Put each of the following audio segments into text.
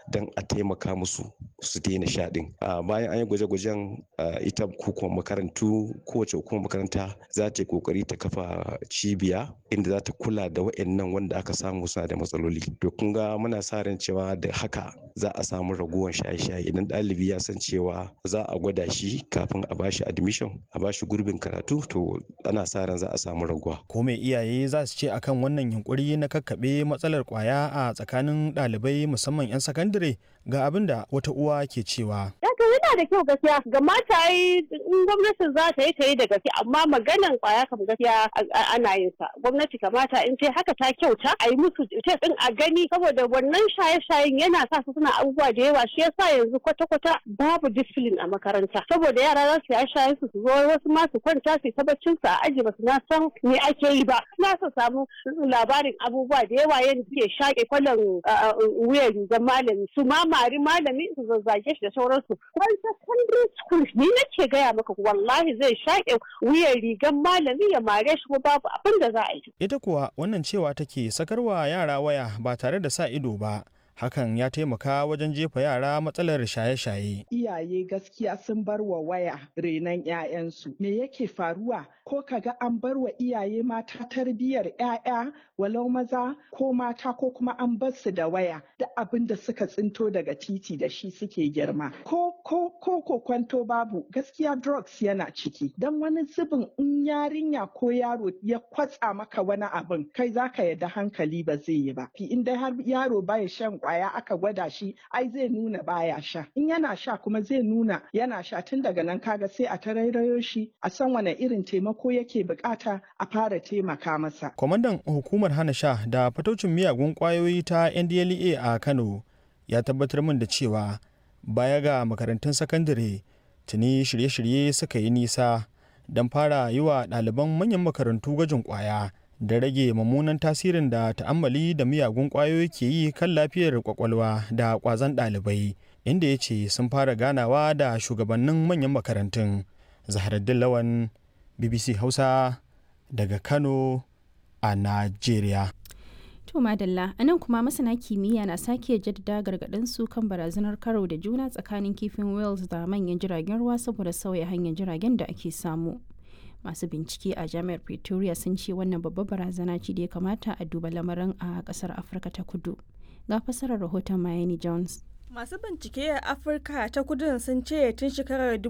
don a taimaka musu su daina sha din bayan an yi gwaje-gwajen ita hukumar makarantu kowace hukumar makaranta za ta yi kokari ta kafa cibiya inda za ta kula da wa'annan wanda aka samu suna da matsaloli to kun ga muna sa ran cewa da haka za a samu raguwar shaye-shaye idan ɗalibi ya san cewa za a gwada shi kafin a bashi admission a bashi gurbin karatu to ana sa ran za a samu raguwa ko mai iyaye za su ce akan wannan yunkuri na kakkaɓe matsalar kwaya a tsakanin ɗalibai musamman 'yan sakandare ga abin da wata uwa ke cewa to yana da kyau gaskiya ga mata yi in gwamnati za ta yi ta yi da gaske amma maganan kwaya kam gaskiya ana yin sa gwamnati kamata in ce haka ta kyauta a yi musu test din a gani saboda wannan shaye-shayen yana sa su suna abubuwa da yawa shi yasa yanzu kwata-kwata babu discipline a makaranta saboda yara za su yi shayen su su zo wasu ma su kwanta su ta baccin su a aji ba su na san me ake yi ba na su samu labarin abubuwa da yawa yadda suke shaƙe kwallon wuyan rigar malami su ma mari malami su zazzage shi da sauransu wani secondary school ni nake gaya maka wallahi zai shaƙe wuyan rigar malami ya mare shi ko babu abin da za a yi. Ita kuwa wannan cewa take sakarwa yara waya ba tare da sa ido ba. hakan ya taimaka wajen jefa yara matsalar shaye-shaye. Iyaye gaskiya sun bar wa waya renon 'ya'yansu. Me yake faruwa? Ko kaga an bar wa iyaye mata tarbiyyar 'ya'ya walau maza ko mata ko kuma an bar su da waya da abin da suka tsinto daga titi da shi suke girma. Ko ko ko ko kwanto babu gaskiya drugs yana ciki. Dan wani zubin in yarinya ko yaro ya kwatsa maka wani abin kai zaka yadda hankali ba zai yi ba. In dai har yaro baya shan kwaya aka gwada shi ai zai nuna baya sha in yana sha kuma zai nuna yana sha tun daga nan kaga sai a tarairayo shi a san wane irin taimako yake bukata a fara taimaka masa kwamandan hukumar hana sha da fataucin miyagun kwayoyi ta ndlea a kano ya tabbatar min da cewa baya ga makarantun sakandare tuni shirye-shirye suka yi nisa don fara yi wa ɗaliban manyan makarantu gwajin kwaya da rage mummunan tasirin da ta'ammali da miyagun ƙwayoyi ke yi kan lafiyar kwakwalwa da ƙwazon ɗalibai inda ya ce sun fara ganawa da shugabannin manyan makarantun zaharaddin lawan bbc hausa daga kano a najeriya To madalla a nan kuma masana kimiyya na sake jaddada gargaɗin su kan barazanar karo da juna tsakanin kifin wales da manyan jiragen ruwa saboda sauya hanyar jiragen da ake samu. masu bincike a jami'ar pretoria sun ce wannan babbar barazana ce da ya kamata a duba lamarin a kasar afirka ta kudu ga fasarar rahoton miami jones masu bincike a afirka ta kudun sun ce tun shekarar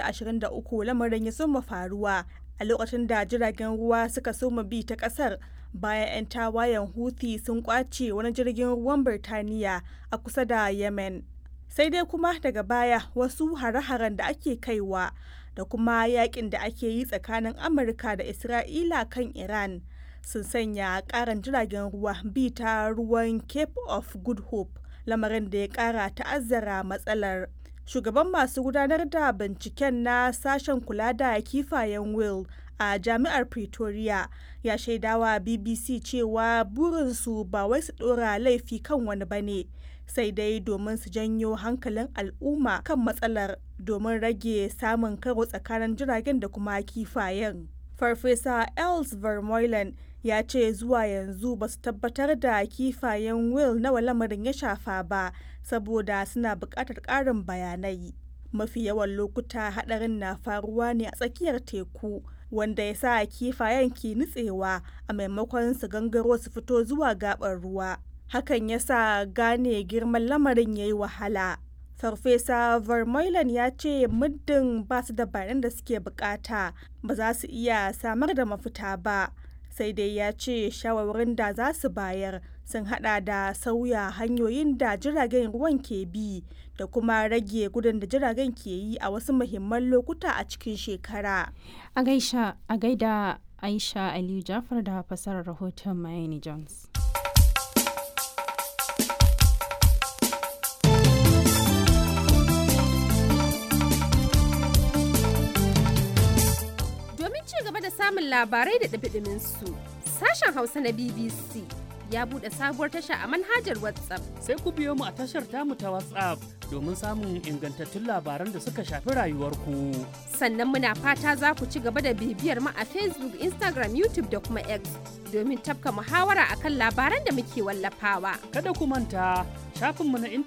2023 lamarin ya soma faruwa a lokacin da jiragen ruwa suka soma bi ta kasar bayan 'yan tawayen houthi sun kwace wani jirgin ruwan birtaniya a kusa da yemen sai dai kuma daga baya wasu hare-haren da ake kaiwa da kuma yakin da ake yi tsakanin amurka da isra'ila kan iran sun sanya karan jiragen ruwa bi ta ruwan cape of good hope lamarin da ya kara ta'azzara matsalar shugaban masu gudanar da binciken na sashen kula da kifayen will a jami'ar pretoria ya shaidawa bbc cewa burinsu ba wai su dora laifi kan wani bane sai dai domin su janyo hankalin al'umma kan matsalar domin rage samun karo tsakanin jiragen da kuma kifayen. Farfesa Els Vermeulen ya ce zuwa yanzu ba su tabbatar da kifayen Will nawa lamarin ya shafa ba saboda suna buƙatar ƙarin bayanai. Mafi yawan lokuta haɗarin na faruwa ne a tsakiyar teku. wanda ya sa kifayen ke nutsewa a maimakon su gangaro su fito zuwa gaɓar ruwa. hakan ya sa gane girman lamarin ya yi wahala. Farfesa Vermeulen ya ce muddin ba su da bayanan da suke bukata ba za su iya samar da mafita ba. Sai dai ya ce shawarwarin da za su bayar sun hada da sauya hanyoyin da jiragen ruwan ke bi da kuma rage gudun da jiragen ke yi a wasu muhimman lokuta a cikin shekara. A gaida Aisha Aliyu Jafar da fasarar rahoton Miami Jones. samun labarai da ɗabiɗimin su. Sashen Hausa na BBC ya buɗe sabuwar tasha a manhajar WhatsApp. Sai ku biyo mu a tashar tamu ta WhatsApp domin samun ingantattun labaran da suka shafi rayuwarku. Sannan muna fata za ku ci gaba da bibiyar mu a Facebook, Instagram, YouTube da kuma X domin tafka muhawara akan labaran da muke wallafawa. Kada ku manta shafinmu na intanet